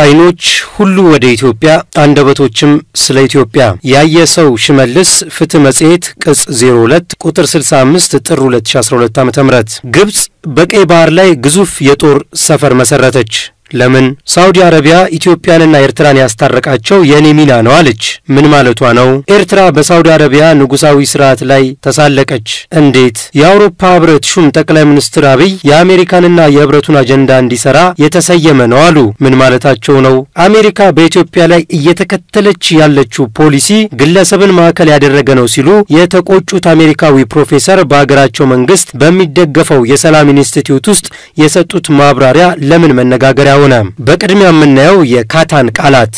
አይኖች ሁሉ ወደ ኢትዮጵያ አንደበቶችም ስለ ኢትዮጵያ። ያየ ሰው ሽመልስ ፍትህ መጽሔት ቅጽ 02 ቁጥር 65 ጥር 2012 ዓ ም ግብፅ በቀይ ባህር ላይ ግዙፍ የጦር ሰፈር መሰረተች። ለምን? ሳውዲ አረቢያ ኢትዮጵያንና ኤርትራን ያስታረቃቸው የእኔ ሚና ነው አለች። ምን ማለቷ ነው? ኤርትራ በሳውዲ አረቢያ ንጉሳዊ ስርዓት ላይ ተሳለቀች። እንዴት? የአውሮፓ ህብረት ሹም ጠቅላይ ሚኒስትር አብይ የአሜሪካንና የህብረቱን አጀንዳ እንዲሰራ የተሰየመ ነው አሉ። ምን ማለታቸው ነው? አሜሪካ በኢትዮጵያ ላይ እየተከተለች ያለችው ፖሊሲ ግለሰብን ማዕከል ያደረገ ነው ሲሉ የተቆጩት አሜሪካዊ ፕሮፌሰር በሀገራቸው መንግስት በሚደገፈው የሰላም ኢንስቲትዩት ውስጥ የሰጡት ማብራሪያ ለምን መነጋገሪያ ሆነ። በቅድሚያ የምናየው የካታን ቃላት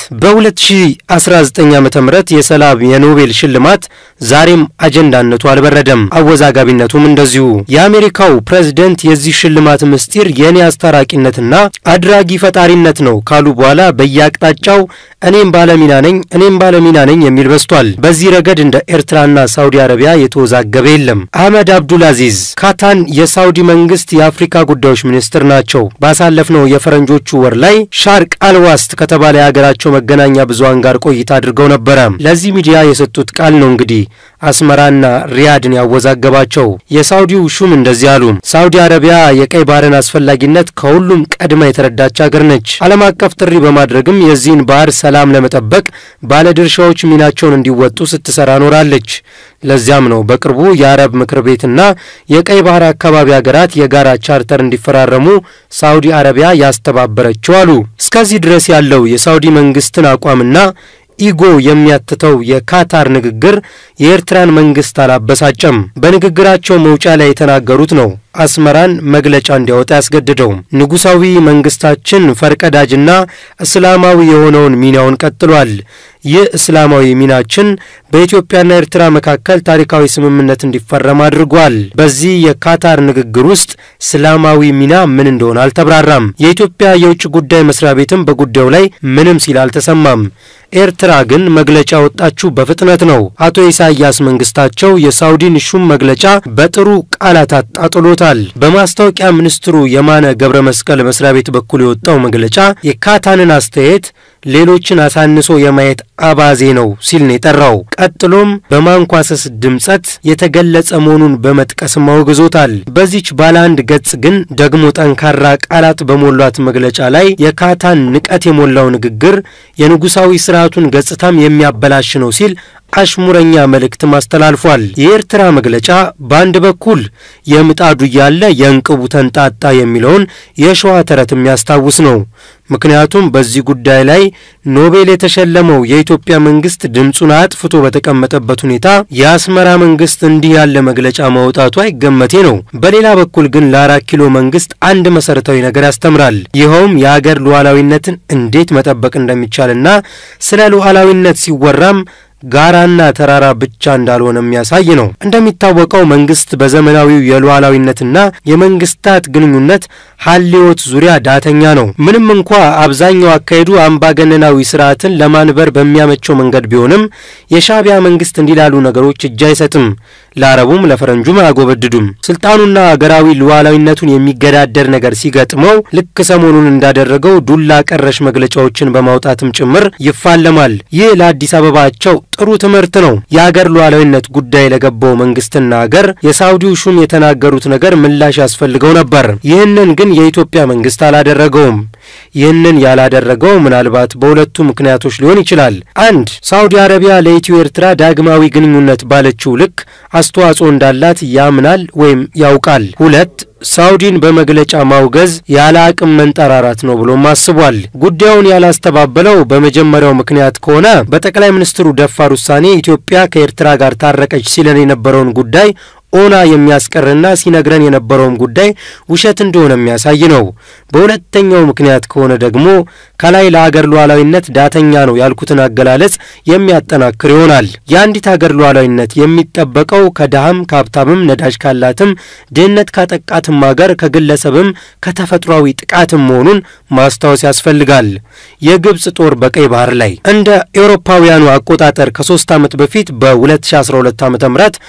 በ2019 ዓ ም የሰላም የኖቤል ሽልማት ዛሬም አጀንዳነቱ አልበረደም፣ አወዛጋቢነቱም እንደዚሁ። የአሜሪካው ፕሬዝደንት የዚህ ሽልማት ምስጢር የእኔ አስታራቂነትና አድራጊ ፈጣሪነት ነው ካሉ በኋላ በየአቅጣጫው እኔም ባለሚና ነኝ እኔም ባለሚና ነኝ የሚል በዝቷል። በዚህ ረገድ እንደ ኤርትራና ሳውዲ አረቢያ የተወዛገበ የለም። አህመድ አብዱል አዚዝ ካታን የሳውዲ መንግስት የአፍሪካ ጉዳዮች ሚኒስትር ናቸው። ባሳለፍነው የፈረንጆቹ ወር ላይ ሻርቅ አልዋስት ከተባለ የሀገራቸው መገናኛ ብዙሃን ጋር ቆይታ አድርገው ነበረ። ለዚህ ሚዲያ የሰጡት ቃል ነው እንግዲህ አስመራና ሪያድን ያወዛገባቸው። የሳውዲው ሹም እንደዚህ አሉ። ሳውዲ አረቢያ የቀይ ባህርን አስፈላጊነት ከሁሉም ቀድማ የተረዳች ሀገር ነች። ዓለም አቀፍ ጥሪ በማድረግም የዚህን ባህር ሰላም ለመጠበቅ ባለድርሻዎች ሚናቸውን እንዲወጡ ስትሰራ ኖራለች። ለዚያም ነው በቅርቡ የአረብ ምክር ቤትና የቀይ ባህር አካባቢ ሀገራት የጋራ ቻርተር እንዲፈራረሙ ሳውዲ አረቢያ ያስተባበረችው አሉ። እስከዚህ ድረስ ያለው የሳውዲ መንግስትን አቋምና ኢጎ የሚያትተው የካታር ንግግር የኤርትራን መንግስት አላበሳጨም። በንግግራቸው መውጫ ላይ የተናገሩት ነው አስመራን መግለጫ እንዲያወጣ ያስገድደው። ንጉሳዊ መንግስታችን ፈርቀዳጅና እስላማዊ የሆነውን ሚናውን ቀጥሏል። ይህ እስላማዊ ሚናችን በኢትዮጵያና ኤርትራ መካከል ታሪካዊ ስምምነት እንዲፈረም አድርጓል። በዚህ የካታር ንግግር ውስጥ እስላማዊ ሚና ምን እንደሆነ አልተብራራም። የኢትዮጵያ የውጭ ጉዳይ መስሪያ ቤትም በጉዳዩ ላይ ምንም ሲል አልተሰማም። ኤርትራ ግን መግለጫ ወጣችሁ በፍጥነት ነው። አቶ ኢሳያስ መንግስታቸው የሳውዲን ሹም መግለጫ በጥሩ ቃላት አጣጥሎታል። በማስታወቂያ ሚኒስትሩ የማነ ገብረ መስቀል መስሪያ ቤት በኩል የወጣው መግለጫ የካታንን አስተያየት ሌሎችን አሳንሶ የማየት አባዜ ነው ሲል ነው የጠራው። ቀጥሎም በማንኳሰስ ድምጸት የተገለጸ መሆኑን በመጥቀስም አውግዞታል። በዚች ባለ አንድ ገጽ ግን ደግሞ ጠንካራ ቃላት በሞሏት መግለጫ ላይ የካታን ንቀት የሞላው ንግግር የንጉሳዊ ስርዓቱን ገጽታም የሚያበላሽ ነው ሲል አሽሙረኛ መልእክትም አስተላልፏል። የኤርትራ መግለጫ በአንድ በኩል የምጣዱ እያለ የእንቅቡ ተንጣጣ የሚለውን የሸዋ ተረት የሚያስታውስ ነው። ምክንያቱም በዚህ ጉዳይ ላይ ኖቤል የተሸለመው የኢትዮጵያ መንግስት ድምፁን አጥፍቶ በተቀመጠበት ሁኔታ የአስመራ መንግስት እንዲህ ያለ መግለጫ ማውጣቱ አይገመቴ ነው። በሌላ በኩል ግን ለአራት ኪሎ መንግስት አንድ መሰረታዊ ነገር ያስተምራል። ይኸውም የአገር ሉዓላዊነትን እንዴት መጠበቅ እንደሚቻልና ስለ ሉዓላዊነት ሲወራም ጋራና ተራራ ብቻ እንዳልሆነ የሚያሳይ ነው። እንደሚታወቀው መንግስት በዘመናዊው የሉዓላዊነትና የመንግስታት ግንኙነት ሀሌዎት ዙሪያ ዳተኛ ነው። ምንም እንኳ አብዛኛው አካሄዱ አምባገነናዊ ስርዓትን ለማንበር በሚያመቸው መንገድ ቢሆንም የሻዕቢያ መንግስት እንዲላሉ ነገሮች እጅ አይሰጥም። ለአረቡም ለፈረንጁም አያጎበድዱም። ስልጣኑና አገራዊ ሉዓላዊነቱን የሚገዳደር ነገር ሲገጥመው ልክ ሰሞኑን እንዳደረገው ዱላ ቀረሽ መግለጫዎችን በማውጣትም ጭምር ይፋለማል። ይህ ለአዲስ አበባቸው ጥሩ ትምህርት ነው። የአገር ሉዓላዊነት ጉዳይ ለገባው መንግስትና አገር የሳውዲው ሹም የተናገሩት ነገር ምላሽ ያስፈልገው ነበር። ይህንን ግን የኢትዮጵያ መንግስት አላደረገውም። ይህንን ያላደረገው ምናልባት በሁለቱ ምክንያቶች ሊሆን ይችላል። አንድ ሳውዲ አረቢያ ለኢትዮ ኤርትራ ዳግማዊ ግንኙነት ባለችው ልክ አስተዋጽኦ እንዳላት ያምናል ወይም ያውቃል። ሁለት ሳውዲን በመግለጫ ማውገዝ ያለ አቅም መንጠራራት ነው ብሎም አስቧል። ጉዳዩን ያላስተባበለው በመጀመሪያው ምክንያት ከሆነ በጠቅላይ ሚኒስትሩ ደፋር ውሳኔ ኢትዮጵያ ከኤርትራ ጋር ታረቀች ሲለን የነበረውን ጉዳይ ኦና የሚያስቀርና ሲነግረን የነበረውም ጉዳይ ውሸት እንደሆነ የሚያሳይ ነው። በሁለተኛው ምክንያት ከሆነ ደግሞ ከላይ ለአገር ሉዓላዊነት ዳተኛ ነው ያልኩትን አገላለጽ የሚያጠናክር ይሆናል። የአንዲት አገር ሉዓላዊነት የሚጠበቀው ከድሃም ከሀብታምም ነዳጅ ካላትም ድህነት ካጠቃትም አገር ከግለሰብም ከተፈጥሯዊ ጥቃትም መሆኑን ማስታወስ ያስፈልጋል። የግብፅ ጦር በቀይ ባህር ላይ እንደ ኤውሮፓውያኑ አቆጣጠር ከሶስት ዓመት በፊት በ2012 ዓ ም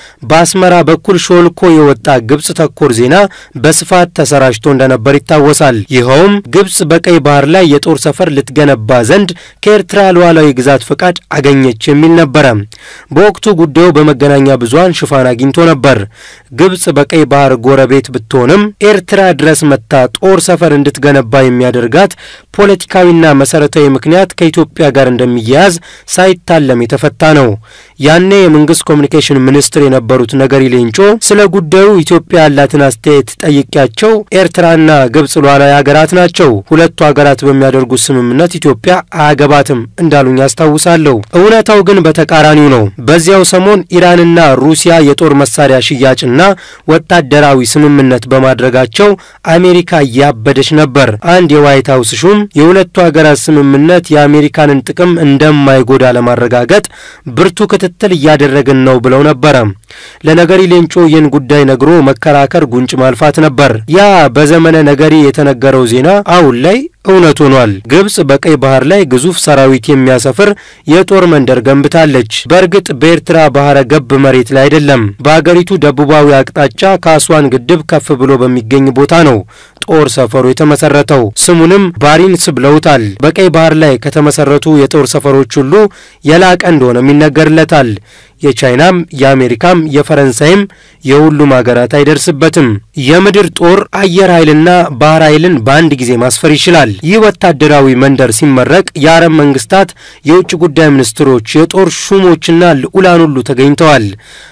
በአስመራ በኩል ሾልኮ የወጣ ግብፅ ተኮር ዜና በስፋት ተሰራጭቶ እንደነበር ይታወሳል። ይኸውም ግብፅ በቀይ ባህር ላይ የጦር ሰፈር ሰፈር ልትገነባ ዘንድ ከኤርትራ ሉዓላዊ ግዛት ፈቃድ አገኘች የሚል ነበረ። በወቅቱ ጉዳዩ በመገናኛ ብዙኃን ሽፋን አግኝቶ ነበር። ግብጽ በቀይ ባህር ጎረቤት ብትሆንም ኤርትራ ድረስ መታ ጦር ሰፈር እንድትገነባ የሚያደርጋት ፖለቲካዊና መሰረታዊ ምክንያት ከኢትዮጵያ ጋር እንደሚያያዝ ሳይታለም የተፈታ ነው። ያኔ የመንግስት ኮሚኒኬሽን ሚኒስትር የነበሩት ነገሪ ሌንጮ ስለ ጉዳዩ ኢትዮጵያ ያላትን አስተያየት ጠይቄያቸው ኤርትራና ግብጽ ሉዓላዊ ሀገራት ናቸው፣ ሁለቱ ሀገራት በሚያደርጉት ስምምነት ኢትዮጵያ አያገባትም እንዳሉኝ ያስታውሳለሁ። እውነታው ግን በተቃራኒው ነው። በዚያው ሰሞን ኢራንና ሩሲያ የጦር መሳሪያ ሽያጭና ወታደራዊ ስምምነት በማድረጋቸው አሜሪካ እያበደች ነበር። አንድ የዋይት ሀውስ ሹም የሁለቱ ሀገራት ስምምነት የአሜሪካንን ጥቅም እንደማይጎዳ ለማረጋገጥ ብርቱ ክትትል እያደረግን ነው ብለው ነበረ። ለነገሪ ሌንጮ ይህን ጉዳይ ነግሮ መከራከር ጉንጭ ማልፋት ነበር። ያ በዘመነ ነገሪ የተነገረው ዜና አሁን ላይ እውነት ሆኗል። ግብጽ በቀይ ባህር ላይ ግዙፍ ሰራዊት የሚያሰፍር የጦር መንደር ገንብታለች። በእርግጥ በኤርትራ ባህረ ገብ መሬት ላይ አይደለም። በአገሪቱ ደቡባዊ አቅጣጫ ከአስዋን ግድብ ከፍ ብሎ በሚገኝ ቦታ ነው ጦር ሰፈሩ የተመሰረተው። ስሙንም ባሪንስ ብለውታል። በቀይ ባህር ላይ ከተመሰረቱ የጦር ሰፈሮች ሁሉ የላቀ እንደሆነም ይነገርለታል። የቻይናም የአሜሪካም የፈረንሳይም የሁሉም ሀገራት አይደርስበትም። የምድር ጦር አየር ኃይልና ባህር ኃይልን በአንድ ጊዜ ማስፈር ይችላል። ይህ ወታደራዊ መንደር ሲመረቅ የአረብ መንግስታት የውጭ ጉዳይ ሚኒስትሮች፣ የጦር ሹሞችና ልዑላን ሁሉ ተገኝተዋል።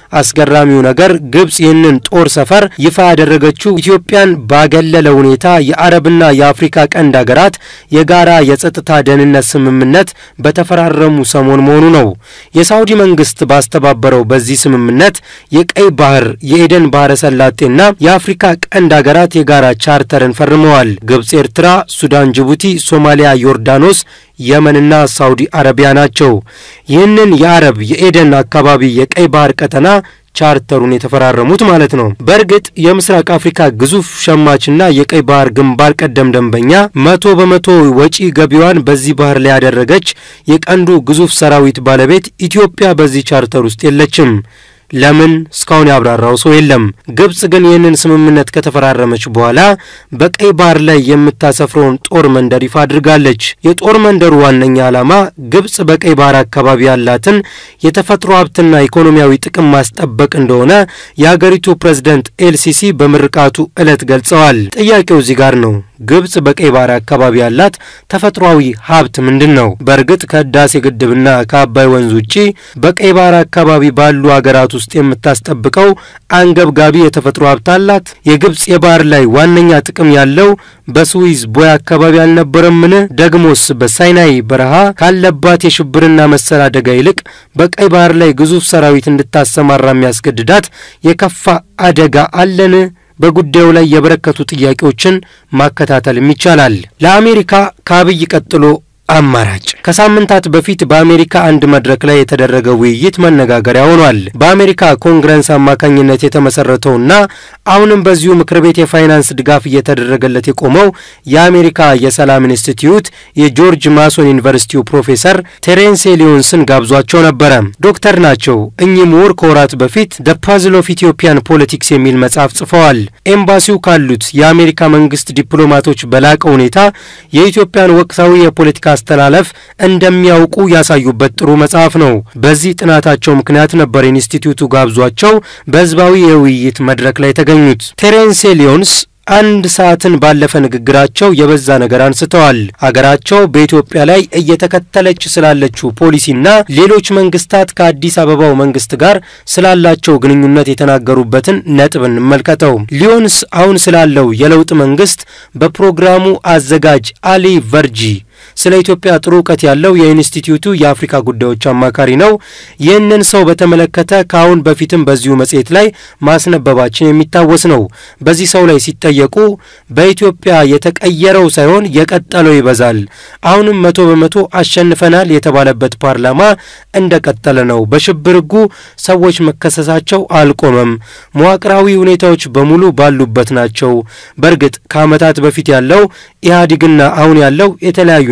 አስገራሚው ነገር ግብጽ ይህንን ጦር ሰፈር ይፋ ያደረገችው ኢትዮጵያን ባገለለ ሁኔታ የአረብና የአፍሪካ ቀንድ ሀገራት የጋራ የጸጥታ ደህንነት ስምምነት በተፈራረሙ ሰሞን መሆኑ ነው። የሳውዲ መንግስት ባስተባበረው በዚህ ስምምነት የቀይ ባህር፣ የኤደን ባህረ ሰላጤና የአፍሪካ ቀንድ ሀገራት የጋራ ቻርተርን ፈርመዋል። ግብጽ፣ ኤርትራ፣ ሱዳን፣ ጅቡቲ፣ ሶማሊያ፣ ዮርዳኖስ የመንና ሳውዲ አረቢያ ናቸው። ይህንን የአረብ የኤደን አካባቢ የቀይ ባህር ቀጠና ቻርተሩን የተፈራረሙት ማለት ነው። በእርግጥ የምስራቅ አፍሪካ ግዙፍ ሸማችና የቀይ ባህር ግንባር ቀደም ደንበኛ መቶ በመቶ ወጪ ገቢዋን በዚህ ባህር ላይ ያደረገች የቀንዱ ግዙፍ ሰራዊት ባለቤት ኢትዮጵያ በዚህ ቻርተር ውስጥ የለችም። ለምን እስካሁን ያብራራው ሰው የለም። ግብጽ ግን ይህንን ስምምነት ከተፈራረመች በኋላ በቀይ ባህር ላይ የምታሰፍረውን ጦር መንደር ይፋ አድርጋለች። የጦር መንደሩ ዋነኛ ዓላማ ግብጽ በቀይ ባህር አካባቢ ያላትን የተፈጥሮ ሀብትና ኢኮኖሚያዊ ጥቅም ማስጠበቅ እንደሆነ የአገሪቱ ፕሬዝደንት ኤልሲሲ በምርቃቱ ዕለት ገልጸዋል። ጥያቄው እዚህ ጋር ነው። ግብጽ በቀይ ባህር አካባቢ ያላት ተፈጥሯዊ ሀብት ምንድን ነው? በእርግጥ ከህዳሴ ግድብና ከአባይ ወንዝ ውጪ በቀይ ባህር አካባቢ ባሉ ሀገራት ውስጥ የምታስጠብቀው አንገብጋቢ የተፈጥሮ ሀብት አላት? የግብጽ የባህር ላይ ዋነኛ ጥቅም ያለው በስዊዝ ቦይ አካባቢ አልነበረምን? ደግሞስ በሳይናይ በረሃ ካለባት የሽብርና መሰል አደጋ ይልቅ በቀይ ባህር ላይ ግዙፍ ሰራዊት እንድታሰማራ የሚያስገድዳት የከፋ አደጋ አለን? በጉዳዩ ላይ የበረከቱ ጥያቄዎችን ማከታተልም ይቻላል። ለአሜሪካ ከአብይ ቀጥሎ አማራጭ ከሳምንታት በፊት በአሜሪካ አንድ መድረክ ላይ የተደረገ ውይይት መነጋገሪያ ሆኗል። በአሜሪካ ኮንግረስ አማካኝነት የተመሰረተውና አሁንም በዚሁ ምክር ቤት የፋይናንስ ድጋፍ እየተደረገለት የቆመው የአሜሪካ የሰላም ኢንስቲትዩት የጆርጅ ማሶን ዩኒቨርሲቲው ፕሮፌሰር ቴሬንስ ሊዮንስን ጋብዟቸው ነበረ። ዶክተር ናቸው። እኚህ ምሁር ከወራት በፊት ደ ፓዝል ኦፍ ኢትዮጵያን ፖለቲክስ የሚል መጽሐፍ ጽፈዋል። ኤምባሲው ካሉት የአሜሪካ መንግስት ዲፕሎማቶች በላቀ ሁኔታ የኢትዮጵያን ወቅታዊ የፖለቲካ አስተላለፍ እንደሚያውቁ ያሳዩበት ጥሩ መጽሐፍ ነው። በዚህ ጥናታቸው ምክንያት ነበር ኢንስቲትዩቱ ጋብዟቸው በህዝባዊ የውይይት መድረክ ላይ የተገኙት። ቴሬንስ ሊዮንስ አንድ ሰዓትን ባለፈ ንግግራቸው የበዛ ነገር አንስተዋል። አገራቸው በኢትዮጵያ ላይ እየተከተለች ስላለችው ፖሊሲና ሌሎች መንግስታት ከአዲስ አበባው መንግስት ጋር ስላላቸው ግንኙነት የተናገሩበትን ነጥብ እንመልከተው። ሊዮንስ አሁን ስላለው የለውጥ መንግስት በፕሮግራሙ አዘጋጅ አሊ ቨርጂ ስለ ኢትዮጵያ ጥሩ እውቀት ያለው የኢንስቲትዩቱ የአፍሪካ ጉዳዮች አማካሪ ነው። ይህንን ሰው በተመለከተ ከአሁን በፊትም በዚሁ መጽሔት ላይ ማስነበባችን የሚታወስ ነው። በዚህ ሰው ላይ ሲጠየቁ በኢትዮጵያ የተቀየረው ሳይሆን የቀጠለው ይበዛል፣ አሁንም መቶ በመቶ አሸንፈናል የተባለበት ፓርላማ እንደቀጠለ ነው። በሽብር ሕጉ ሰዎች መከሰሳቸው አልቆመም። መዋቅራዊ ሁኔታዎች በሙሉ ባሉበት ናቸው። በእርግጥ ከዓመታት በፊት ያለው ኢህአዴግና አሁን ያለው የተለያዩ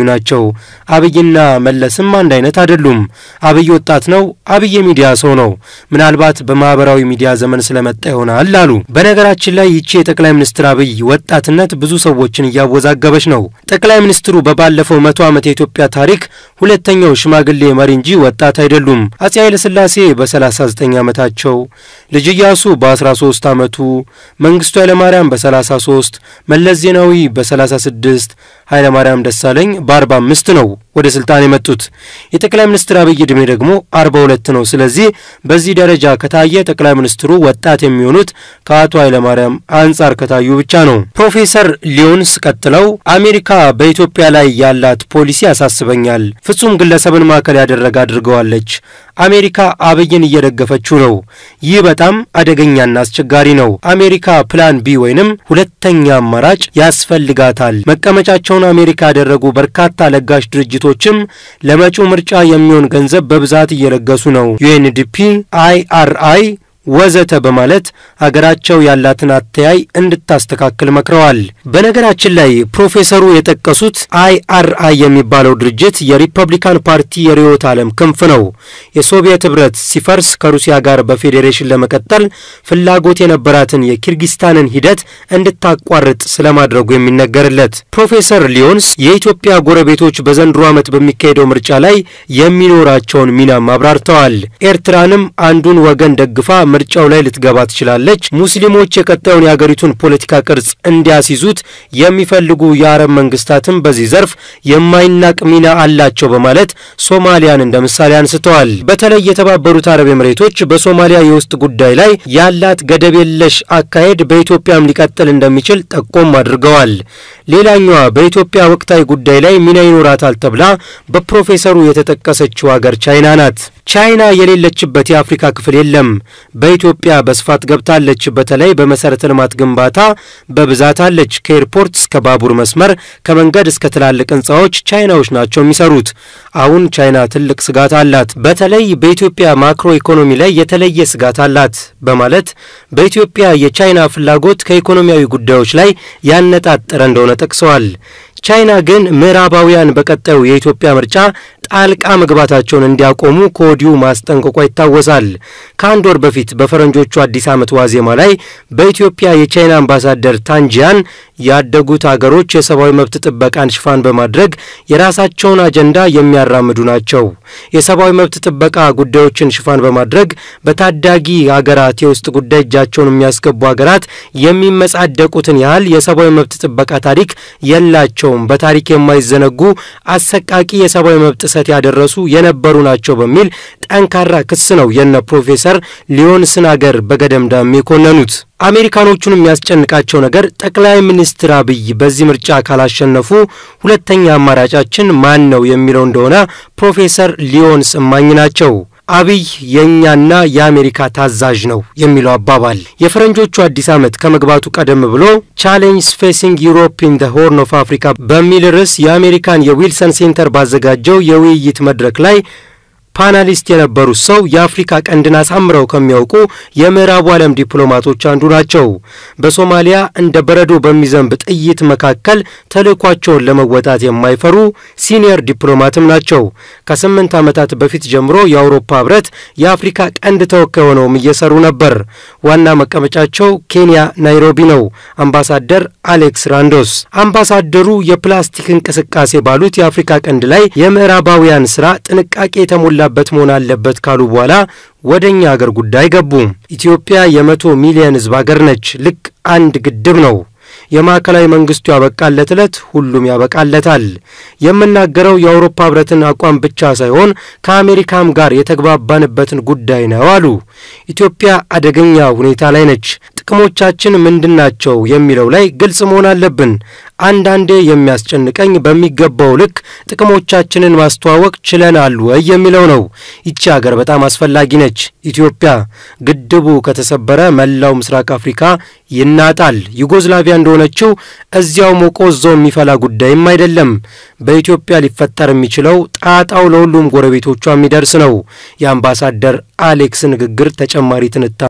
ናቸው። አብይና መለስም አንድ አይነት አይደሉም። አብይ ወጣት ነው። አብይ የሚዲያ ሰው ነው። ምናልባት በማህበራዊ ሚዲያ ዘመን ስለመጣ ይሆናል አሉ። በነገራችን ላይ ይቺ የጠቅላይ ሚኒስትር አብይ ወጣትነት ብዙ ሰዎችን እያወዛገበች ነው። ጠቅላይ ሚኒስትሩ በባለፈው መቶ ዓመት የኢትዮጵያ ታሪክ ሁለተኛው ሽማግሌ መሪ እንጂ ወጣት አይደሉም። አጼ ኃይለሥላሴ በ39 ዓመታቸው፣ ልጅ ኢያሱ በ13 ዓመቱ፣ መንግስቱ ኃይለማርያም በ33፣ መለስ ዜናዊ በ36፣ ኃይለማርያም ደሳለኝ በ45 ነው ወደ ስልጣን የመጡት። የጠቅላይ ሚኒስትር አብይ ዕድሜ ደግሞ 42 ነው። ስለዚህ በዚህ ደረጃ ከታየ ጠቅላይ ሚኒስትሩ ወጣት የሚሆኑት ከአቶ ኃይለማርያም አንጻር ከታዩ ብቻ ነው። ፕሮፌሰር ሊዮንስ ቀጥለው አሜሪካ በኢትዮጵያ ላይ ያላት ፖሊሲ ያሳስበኛል። ፍጹም ግለሰብን ማዕከል ያደረገ አድርገዋለች። አሜሪካ አብይን እየደገፈችው ነው። ይህ በጣም አደገኛና አስቸጋሪ ነው። አሜሪካ ፕላን ቢ ወይንም ሁለተኛ አማራጭ ያስፈልጋታል። መቀመጫቸውን አሜሪካ ያደረጉ በርካታ ለጋሽ ድርጅቶችም ለመጪው ምርጫ የሚሆን ገንዘብ በብዛት እየለገሱ ነው። ዩኤንዲፒ፣ አይአርአይ ወዘተ በማለት አገራቸው ያላትን አተያይ እንድታስተካክል መክረዋል። በነገራችን ላይ ፕሮፌሰሩ የጠቀሱት አይአርአይ የሚባለው ድርጅት የሪፐብሊካን ፓርቲ የርዕዮተ ዓለም ክንፍ ነው። የሶቪየት ኅብረት ሲፈርስ ከሩሲያ ጋር በፌዴሬሽን ለመቀጠል ፍላጎት የነበራትን የኪርጊስታንን ሂደት እንድታቋርጥ ስለማድረጉ የሚነገርለት ፕሮፌሰር ሊዮንስ የኢትዮጵያ ጎረቤቶች በዘንድሮ ዓመት በሚካሄደው ምርጫ ላይ የሚኖራቸውን ሚናም አብራርተዋል። ኤርትራንም አንዱን ወገን ደግፋ ምርጫው ላይ ልትገባ ትችላለች። ሙስሊሞች የቀጣዩን የአገሪቱን ፖለቲካ ቅርጽ እንዲያስይዙት የሚፈልጉ የአረብ መንግስታትም በዚህ ዘርፍ የማይናቅ ሚና አላቸው በማለት ሶማሊያን እንደ ምሳሌ አንስተዋል። በተለይ የተባበሩት አረብ ኤምሬቶች በሶማሊያ የውስጥ ጉዳይ ላይ ያላት ገደብ የለሽ አካሄድ በኢትዮጵያም ሊቀጥል እንደሚችል ጠቆም አድርገዋል። ሌላኛዋ በኢትዮጵያ ወቅታዊ ጉዳይ ላይ ሚና ይኖራታል ተብላ በፕሮፌሰሩ የተጠቀሰችው ሀገር ቻይና ናት። ቻይና የሌለችበት የአፍሪካ ክፍል የለም። በኢትዮጵያ በስፋት ገብታለች። በተለይ በመሰረተ ልማት ግንባታ በብዛት አለች። ከኤርፖርት እስከ ባቡር መስመር፣ ከመንገድ እስከ ትላልቅ ህንፃዎች ቻይናዎች ናቸው የሚሰሩት። አሁን ቻይና ትልቅ ስጋት አላት። በተለይ በኢትዮጵያ ማክሮ ኢኮኖሚ ላይ የተለየ ስጋት አላት በማለት በኢትዮጵያ የቻይና ፍላጎት ከኢኮኖሚያዊ ጉዳዮች ላይ ያነጣጠረ እንደሆነ ጠቅሰዋል። ቻይና ግን ምዕራባውያን በቀጣዩ የኢትዮጵያ ምርጫ ጣልቃ መግባታቸውን እንዲያቆሙ ከወዲሁ ማስጠንቀቋ ይታወሳል። ከአንድ ወር በፊት በፈረንጆቹ አዲስ ዓመት ዋዜማ ላይ በኢትዮጵያ የቻይና አምባሳደር ታንጂያን ያደጉት አገሮች የሰብአዊ መብት ጥበቃን ሽፋን በማድረግ የራሳቸውን አጀንዳ የሚያራምዱ ናቸው። የሰብአዊ መብት ጥበቃ ጉዳዮችን ሽፋን በማድረግ በታዳጊ ሀገራት የውስጥ ጉዳይ እጃቸውን የሚያስገቡ ሀገራት የሚመጻደቁትን ያህል የሰብአዊ መብት ጥበቃ ታሪክ የላቸውም። በታሪክ የማይዘነጉ አሰቃቂ የሰብአዊ መብት ጥሰት ያደረሱ የነበሩ ናቸው በሚል ጠንካራ ክስ ነው የነ ፕሮፌሰር ሊዮንስን አገር በገደምዳም የኮነኑት። አሜሪካኖቹን የሚያስጨንቃቸው ነገር ጠቅላይ ሚኒስትር አብይ በዚህ ምርጫ ካላሸነፉ ሁለተኛ አማራጫችን ማን ነው የሚለው እንደሆነ ፕሮፌሰር ሊዮንስ እማኝ ናቸው። አብይ የእኛና የአሜሪካ ታዛዥ ነው የሚለው አባባል የፈረንጆቹ አዲስ ዓመት ከመግባቱ ቀደም ብሎ ቻሌንጅስ ፌሲንግ ዩሮፕ ኢን ዘ ሆርን ኦፍ አፍሪካ በሚል ርዕስ የአሜሪካን የዊልሰን ሴንተር ባዘጋጀው የውይይት መድረክ ላይ ፓናሊስት የነበሩት ሰው የአፍሪካ ቀንድን አሳምረው ከሚያውቁ የምዕራቡ ዓለም ዲፕሎማቶች አንዱ ናቸው። በሶማሊያ እንደ በረዶ በሚዘንብ ጥይት መካከል ተልእኳቸውን ለመወጣት የማይፈሩ ሲኒየር ዲፕሎማትም ናቸው። ከስምንት ዓመታት በፊት ጀምሮ የአውሮፓ ሕብረት የአፍሪካ ቀንድ ተወካይ ሆነውም እየሰሩ ነበር። ዋና መቀመጫቸው ኬንያ ናይሮቢ ነው። አምባሳደር አሌክስ ራንዶስ አምባሳደሩ የፕላስቲክ እንቅስቃሴ ባሉት የአፍሪካ ቀንድ ላይ የምዕራባውያን ስራ ጥንቃቄ የተሞላ በት መሆን አለበት ካሉ በኋላ ወደ እኛ አገር ጉዳይ ገቡ። ኢትዮጵያ የመቶ ሚሊዮን ሕዝብ አገር ነች። ልክ አንድ ግድብ ነው። የማዕከላዊ መንግስቱ ያበቃለት ዕለት ሁሉም ያበቃለታል። የምናገረው የአውሮፓ ህብረትን አቋም ብቻ ሳይሆን ከአሜሪካም ጋር የተግባባንበትን ጉዳይ ነው አሉ። ኢትዮጵያ አደገኛ ሁኔታ ላይ ነች። ጥቅሞቻችን ምንድናቸው የሚለው ላይ ግልጽ መሆን አለብን። አንዳንዴ የሚያስጨንቀኝ በሚገባው ልክ ጥቅሞቻችንን ማስተዋወቅ ችለናል ወይ የሚለው ነው። ይቺ ሀገር በጣም አስፈላጊ ነች። ኢትዮጵያ ግድቡ ከተሰበረ መላው ምስራቅ አፍሪካ ይናጣል። ዩጎዝላቪያ እንደሆነችው እዚያው ሞቆ እዛው የሚፈላ ጉዳይም አይደለም። በኢትዮጵያ ሊፈጠር የሚችለው ጣጣው ለሁሉም ጎረቤቶቿ የሚደርስ ነው። የአምባሳደር አሌክስ ንግግር ተጨማሪ ትንታ